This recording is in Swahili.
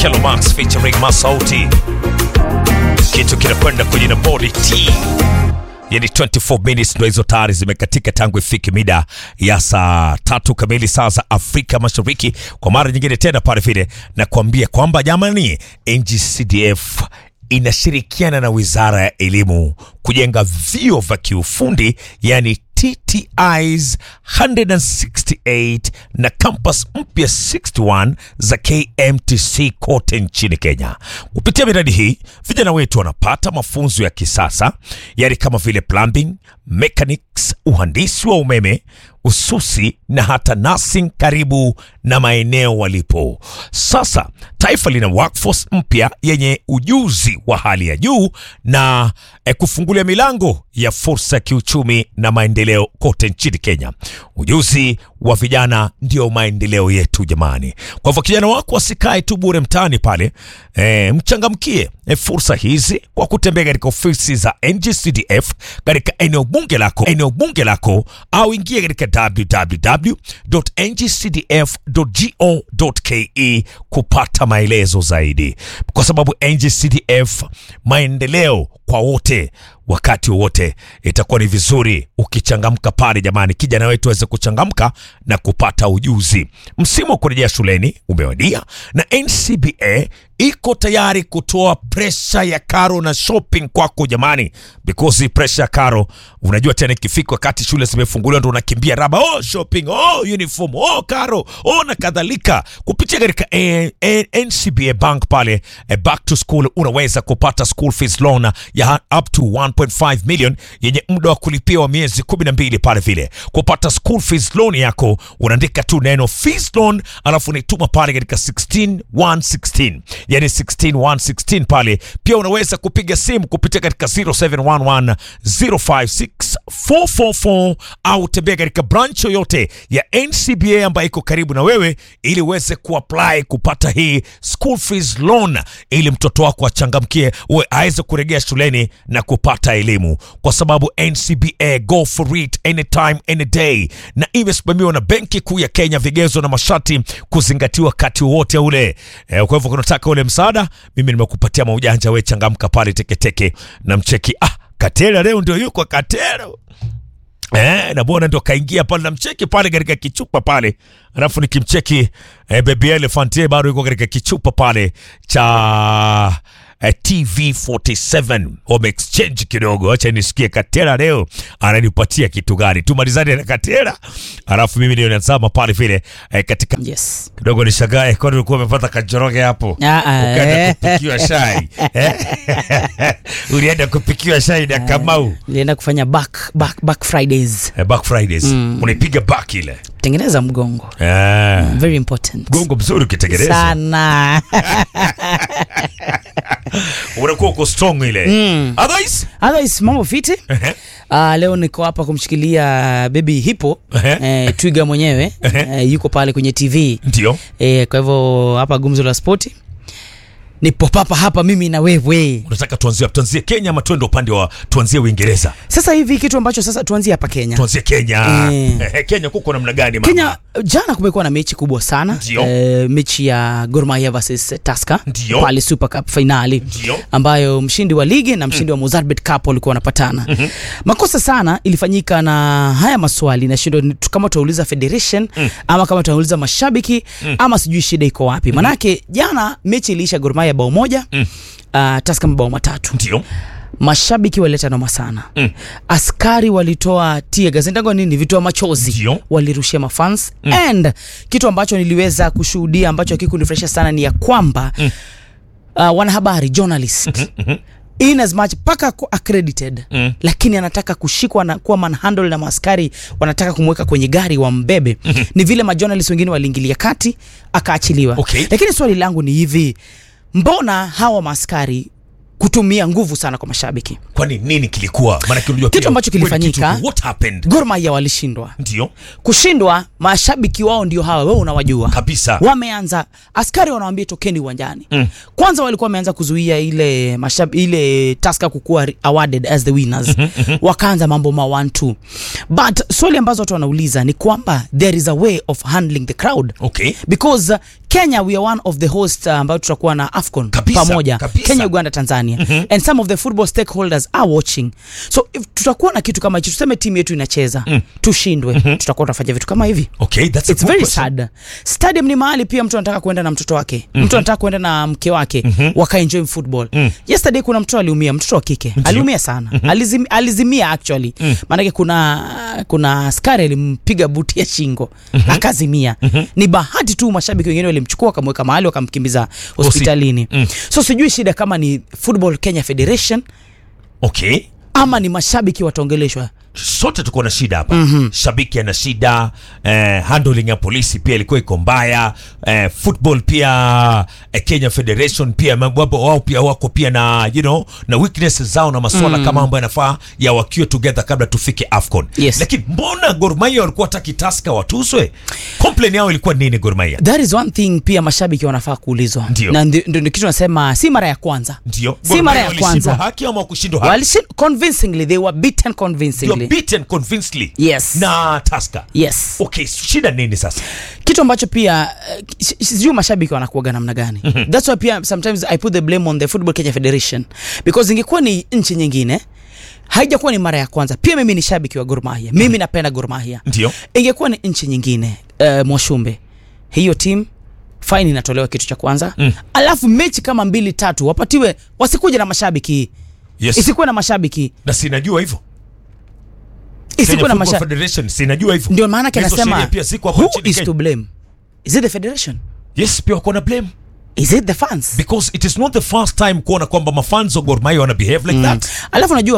Kelo Max featuring Masauti, kitu kinakwenda kwenye nambari T yani 24 minutes ndo hizo tayari zimekatika tangu ifike mida ya saa tatu kamili saa za Afrika Mashariki. Kwa mara nyingine tena pale vile na kuambia kwamba jamani, NGCDF inashirikiana na Wizara ya Elimu kujenga vyuo vya kiufundi yani TTIs 168 na campus mpya 61 za KMTC kote nchini Kenya. Kupitia miradi hii, vijana wetu wanapata mafunzo ya kisasa yani kama vile plumbing, mechanics, uhandisi wa umeme, ususi na hata nursing karibu na maeneo walipo. Sasa taifa lina workforce mpya yenye ujuzi wa hali ya juu na eh, kufungulia milango ya fursa ya kiuchumi na maendeleo kote nchini Kenya. Ujuzi wa vijana ndio maendeleo yetu jamani. Kwa hivyo kijana wako asikae tu bure mtaani pale, eh, mchangamkie eh, fursa hizi kwa kutembea katika ofisi za NGCDF katika eneo bunge lako, eneo bunge lako au ingia katika www.ngcdf.go.ke kupata maelezo zaidi, kwa sababu NGCDF maendeleo kwa wote wakati wowote. Itakuwa ni vizuri ukichangamka pale jamani, kijana wetu aweze kuchangamka na kupata ujuzi. Msimu wa kurejea shuleni umewadia na NCBA iko tayari kutoa presha ya karo na shopping kwako jamani, because hii presha ya karo unajua tena, ikifika wakati shule zimefunguliwa ndo unakimbia raba, oh shopping, oh uniform, oh karo, oh na kadhalika. Kupitia katika eh, eh, NCBA Bank pale eh, back to school unaweza kupata school fees loan ya up to 1.5 million yenye muda wa kulipia wa miezi 12 pale vile. Kupata school fees loan yako unaandika tu neno fees loan alafu unaituma pale katika 16116 yani 16116 pale. Pia unaweza kupiga simu kupitia katika 0711 056 444 au tembea katika branch yoyote ya NCBA ambayo iko karibu na wewe ili uweze kuapply kupata hii school fees loan ili mtoto wako achangamkie uwe aweze kurejea shuleni na kupata elimu, kwa sababu NCBA go for it anytime any day, na imesimamiwa na Benki Kuu ya Kenya, vigezo na masharti kuzingatiwa wakati wowote ule. E, kwa hivyo kunataka ule msaada, mimi nimekupatia maujanja, we changamka pale teketeke na mcheki. Ah, Katera leo ndio yuko Katera Eh, na bwana ndo kaingia pale na mcheki pale katika kichupa pale, alafu nikimcheki eh, baby elephant yeye bado yuko katika kichupa pale cha eh, TV47 wame exchange kidogo. Acha nisikie Katera leo ananipatia kitu gani, tumalizane na Katera alafu mimi ndio nazama pale vile eh, katika Yes. kidogo nishagae, kwani ulikuwa umepata kajoroge hapo Ah, ah, ukaenda eh. kupikiwa shai eh? ulienda kupikiwa shai na Kamau Nilienda kufanya back, back, back Fridays. eh, back Fridays unaipiga back ile Tengeneza mgongo. eh. Very important. Gongo mzuri ukitengeneza Sana. unakuwa uko strong ile otherwise Otherwise mambo fiti. Ehe. Uh, leo niko hapa kumshikilia baby Hippo Ehe. eh, twiga mwenyewe eh, yuko pale kwenye TV ndio eh, kwa hivyo hapa gumzo la spoti nipo papa hapa mimi na wewe. unataka tuanzie wapi? tuanzie Kenya ama tuende upande wa tuanzie Uingereza Sasa hivi kitu ambacho sasa tuanzie hapa Kenya. tuanzie Kenya Eh. Ehe, Kenya kuko namna gani mama Kenya jana kumekuwa na mechi kubwa sana Ndio. eh, mechi ya Gor Mahia versus Tusker Ndio. pale Super Cup finali Ndio. ambayo mshindi wa ligi na mshindi wa Mozartbet Cup walikuwa wanapatana. Makosa sana ilifanyika na haya maswali na shindo kama tutauliza federation ama kama tutauliza mashabiki ama sijui shida iko wapi. Manake jana mechi iliisha Gor Mahia bao moja uh, Tusker mabao matatu ndio mashabiki walileta noma sana mm. askari walitoa tia gazendago nini vitoa machozi Ndio. walirushia mafans mm. and kitu ambacho niliweza kushuhudia ambacho hakikunifurahisha sana ni ya kwamba mm. uh, wanahabari journalist mm-hmm. in as much paka ako accredited mm. lakini anataka kushikwa na kuwa manhandle na maaskari wanataka kumweka kwenye gari wambebe mm-hmm. ni vile majournalist wengine waliingilia kati akaachiliwa Okay. lakini swali langu ni hivi mbona hawa maaskari kutumia nguvu sana kwa mashabiki kwani nini kilikuwa maana unajua Kitu pia, ambacho kweli kilifanyika- kitu- what happened Gor Mahia walishindwa ndio kushindwa mashabiki wao ndio hawa wewe unawajua Kabisa. wameanza askari wanawambia tokeni uwanjani mm. kwanza walikuwa wameanza kuzuia ile mashab, ile taska kukuwa re- awarded as the winners wakaanza mambo ma one two but swali ambazo watu wanauliza ni kwamba there is a way of handling the crowd okay because uh, Kenya we are one of the host uh, ambayo tutakuwa na AFCON Kabisa, pamoja kabisa. Kenya, Uganda, Tanzania and some of the football stakeholders are watching so if tutakuwa na kitu kama hicho tuseme timu yetu inacheza tushindwe tutakuwa tunafanya vitu kama hivi Okay, that's a It's good very question. sad. Stadium ni mahali pia mtu anataka kuenda na mtoto wake. Mtu anataka kuenda na mke wake wakaenjoy football. Yesterday kuna mtoto aliumia, mtoto wa kike. Aliumia sana. Alizim, alizimia actually. Maanake kuna kuna askari alimpiga buti ya shingo. Akazimia. Ni bahati tu mashabiki wengine walimchukua wakamweka mahali wakamkimbiza hospitalini. So sijui shida kama ni Football Kenya Federation Okay. ama ni mashabiki wataongeleshwa. sote tuko na shida hapa shabiki ana shida eh, handling ya polisi pia ilikuwa iko mbaya eh, football pia eh, Kenya Federation pia mambo wao pia wako pia na you know na weaknesses zao na masuala kama ambayo yanafaa ya wakiwe together kabla tufike AFCON Yes. lakini mbona Gor Mahia walikuwa hataki Tusker watuswe complain yao ilikuwa nini Gor Mahia That is one thing pia mashabiki wanafaa kuulizwa. Ndio. Na ndio ndio kitu nasema si mara ya kwanza. ndio Si mara ya walishindwa kwanza. haki ama kushindwa haki Walishin convincingly they were beaten they were convincingly. beaten convincingly Yes. na Tusker Yes. okay shida nini sasa Kitu ambacho pia eh, si- sijui mashabiki wanakuaga namna gani. That's why pia sometimes I put the blame on the Football Kenya Federation because ingekuwa ni nchi nyingine haijakuwa ni mara ya kwanza. Pia mimi ni shabiki wa Gor Mahia. Mimi napenda Gor Mahia. ndio Ingekuwa ni nchi nyingine uh, Mwashumbe. Hiyo team fine inatolewa kitu cha kwanza. Alafu mechi kama mbili tatu wapatiwe wasikuje na mashabiki. yes Isikuwe na mashabiki. na sinajua hivyo Isikuwe Kenya na Football mashabiki. Federation sinajua hivyo Ndio maana yake Hizo anasema sheria pia ziko hapa who nchini is Kenya. to blame? Is it the federation? yes pia wako na blame Is it the fans? because it is not the first time kuona kwamba mafans wa Gor Mahia wana behave like that Alafu unajua